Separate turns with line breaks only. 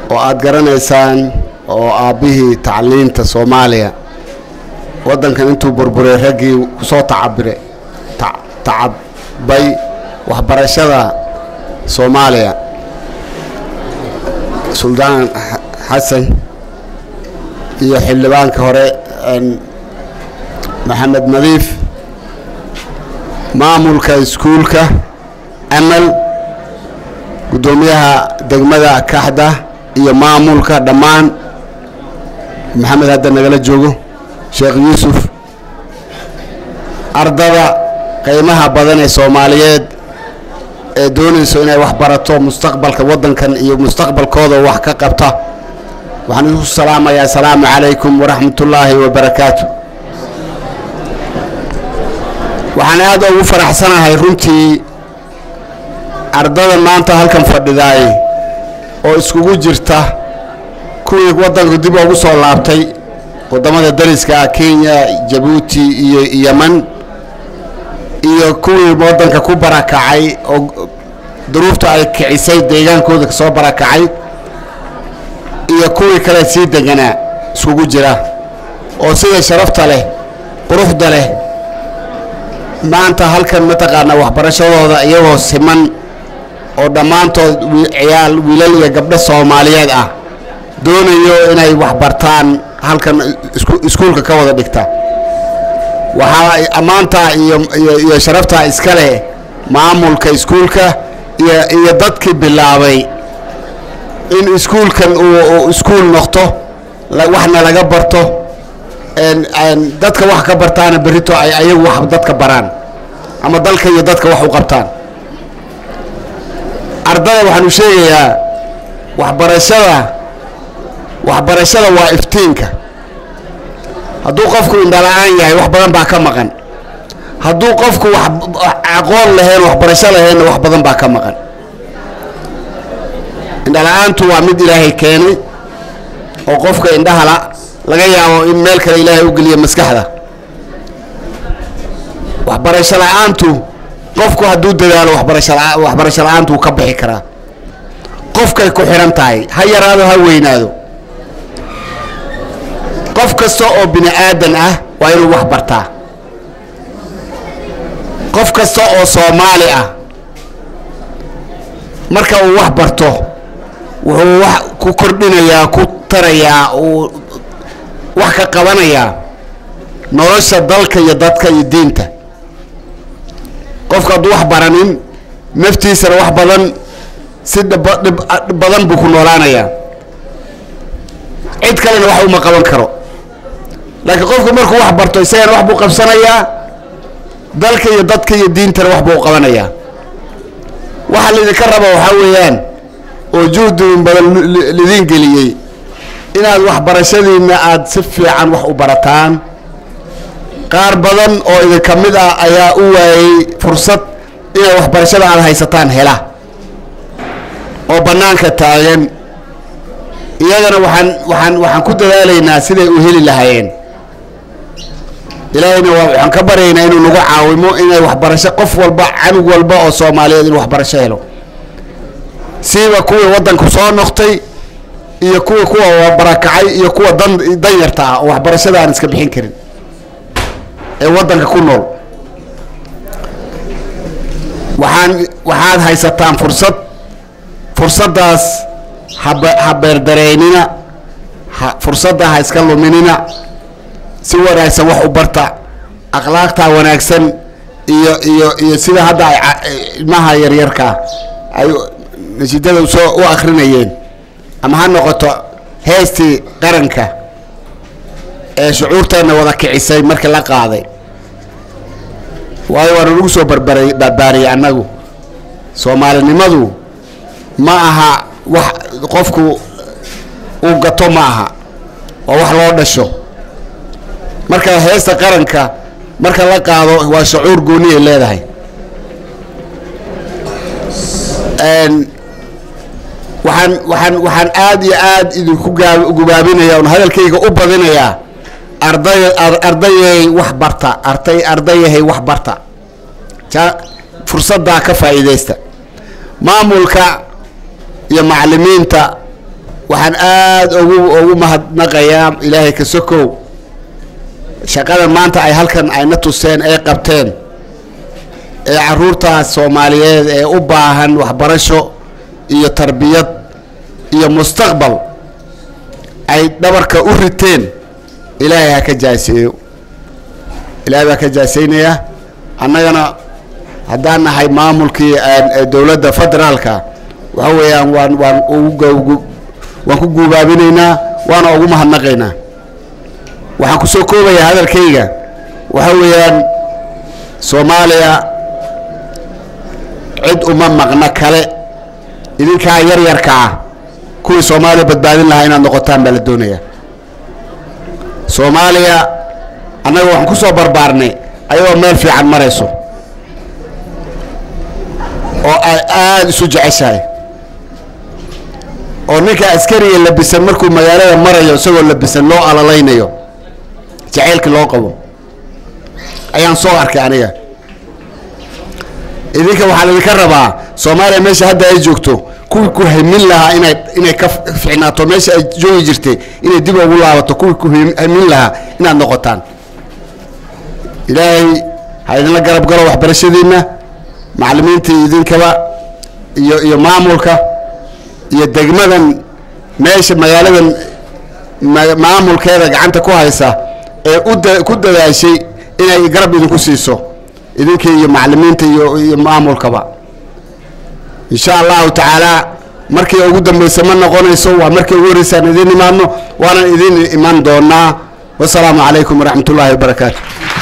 oo aada garanaysaan oo aabbihii tacliinta soomaaliya waddankan intuu burburay raggii kusoo tacabire tacabay waxbarashada soomaaliya suldaan xasan iyo xildhibaanka hore maxamed nadiif maamulka iskuulka amal guddoomiyaha degmada kaxda iyo maamulka dhammaan maxamed hadda nagala joogo sheekh yuusuf ardada qiimaha badan ee soomaaliyeed ee doonayso inay wax barato mustaqbalka waddankan iyo mustaqbalkooda wax ka qabta waxaan isku salaamayaa asalaamu calaykum waraxmat ullaahi wabarakaatu waxaan aad ugu faraxsanahay runtii ardada maanta halkan fadhidaay oo iskugu jirta kuwii waddanku dib ugu soo laabtay waddamada dariska ah kenya jabuuti iyo yeman iyo kuwii waddanka ku barakacay oo duruufta ay kicisay deegaankooda kasoo barakacay iyo kuwii kale sii deganaa iskugu jira oo sida sharafta leh quruxda leh maanta halkan mataqaanaa waxbarashadooda iyagoo siman oo dhammaantood ciyaal wiilal iyo gabdho soomaaliyeed ah doonayo inay wax bartaan halkan iskuulka ka wada dhigta waxaa ammaantaa iyo iyo sharaftaa iska leh maamulka iskuulka iyo iyo dadkii bilaabay in iskuulkan uu iskuul noqto waxna laga barto dadka wax ka bartaana berrito ay ayagu wax dadka baraan ama dalka iyo dadka wax u qabtaan ardada waxaanu sheegayaa waxbarashada waxbarashada waa iftiinka hadduu qofku indhala-aan yahay wax badan baa ka maqan hadduu qofku wax aqoon lahayn waxbarasho lahaynna wax badan baa ka maqan indhala-aantu waa mid ilaahay keenay oo qofka indhahala laga yaabo in meel kale ilaahay u geliya maskaxda waxbarasho la-aantu qofku hadduu dadaalo waxbarasho waxbarasho la-aantu wuu ka bixi karaa qofkay ku xihan tahay ha yaraado ha weynaado qof kasta oo bini aadan ah waa inuu wax bartaa qof kasta oo soomaali ah marka uu wax barto wuxuu wax ku kordhinayaa ku tarayaa uu wax ka qabanayaa nolosha dalka iyo dadka iyo diinta qofka hadduu wax baranin naftiisana wax badan si dhib badan buu ku noolaanayaa cid kalena wax uma qaban karo laakiin qofku markuu wax barto isagana wax buu qabsanayaa dalka iyo dadka iyo diintana wax buu qabanayaa waxa laydinka raba waxaa weeyaan oo juhdin badan lidin geliyey inaad waxbarashadiinna aada si fiican wax u barataan qaar badan oo idinka mid ah ayaa u waayey fursad inay waxbarashada aada haysataan hela oo bannaanka taagan iyagana waxaan waxaan waxaan ku dadaalaynaa siday u heli lahaayeen ilaahayna waa waxaan ka baryaynaa inuu nagu caawimo inay waxbarasho qof walba canug walba oo soomaaliyeed inuu waxbarasho helo siiba kuwii waddanku soo noqtay iyo kuwii kuwa barakacay iyo kuwa dan danyarta ah oo waxbarashada aan iska bixin karin ee waddanka ku nool waxaan waxaad haysataan fursad fursaddaas hab ha beerdareynina ha fursadda ha iska luminina si wanaagsan wax u barta akhlaaqtaa wanaagsan iyo iyo iyo sida hadda ay ilmaha yaryarkaa ay nasiidada soo u akrinayeen ama ha noqoto heestii qaranka ee shucuurteenna wada kicisay markii la qaaday waayo waana lagu soo barbaray barbaariyey annagu soomaalinimadu ma aha wax qofku uu gato ma aha waa wax loo dhasho marka heesta qaranka marka la qaado waa shucuur gooni ay leedahay waxaan waxaan waxaan aada iyo aada idinku gaa gubaabinaya on hadalkayga u badinayaa arday ardayay wax barta arday ardayahay wax barta ja fursaddaa ka faa'iidaysta maamulka iyo macallimiinta waxaan aada ugu ugu mahadnaqayaa ilaahay ka sokow shaqada maanta ay halkan ayna tuseen ay qabteen ee caruurtaas soomaaliyeed ee u baahan waxbarasho iyo tarbiyad iyo mustaqbal ay dhabarka u riteen ilaahay ha ka jaaseeyo ilaahay baa ka jaaseynayaa annagana haddaan nahay maamulkii dowladda federaalka waxa weeyaan waan waan ugu waan ku guubaabinaynaa waana ugu mahadnaqaynaa waxaan ku soo koobayaa hadalkayga waxa weeyaan soomaaliya cid uma maqna kale idinkaa yaryarka ah kuwii soomaaliya badbaadin lahaa inaad noqotaan baa la doonayaa soomaaliya annaga waxaan ku soo barbaarnay ayagoo meel fiican marayso oo ay aada isu jeceshahay oo ninka askariga labisan markuu magaalada marayo isagoo labisan loo alalaynayo jacaylka loo qabo ayaan soo arkay aniga idinka waxaa laydinka rabaa soomaaliya meesha hadda ay joogto kuwii ku hamin lahaa inay inay ka ficnaato meesha ay joogi jirtay inay dib ugu laabato kuwii ku hamin lahaa inaad noqotaan ilaahay ha idinla garab galo waxbarashadiinna macallimiinta idinkaba iyo iyo maamulka iyo degmadan meesha magaaladan maamulkeeda gacanta ku haysa ee uda ku dadaashay inay garab idinku siiso idinkii iyo macallimiinta iyo iyo maamulkaba insha allahu tacaala markii ugu dambeysa ma noqonayso waa markii ugu horreysaan idiin imaadno waanan idiin iman doonaa wasalaamu calaykum waraxmat ullaahi wabarakaatu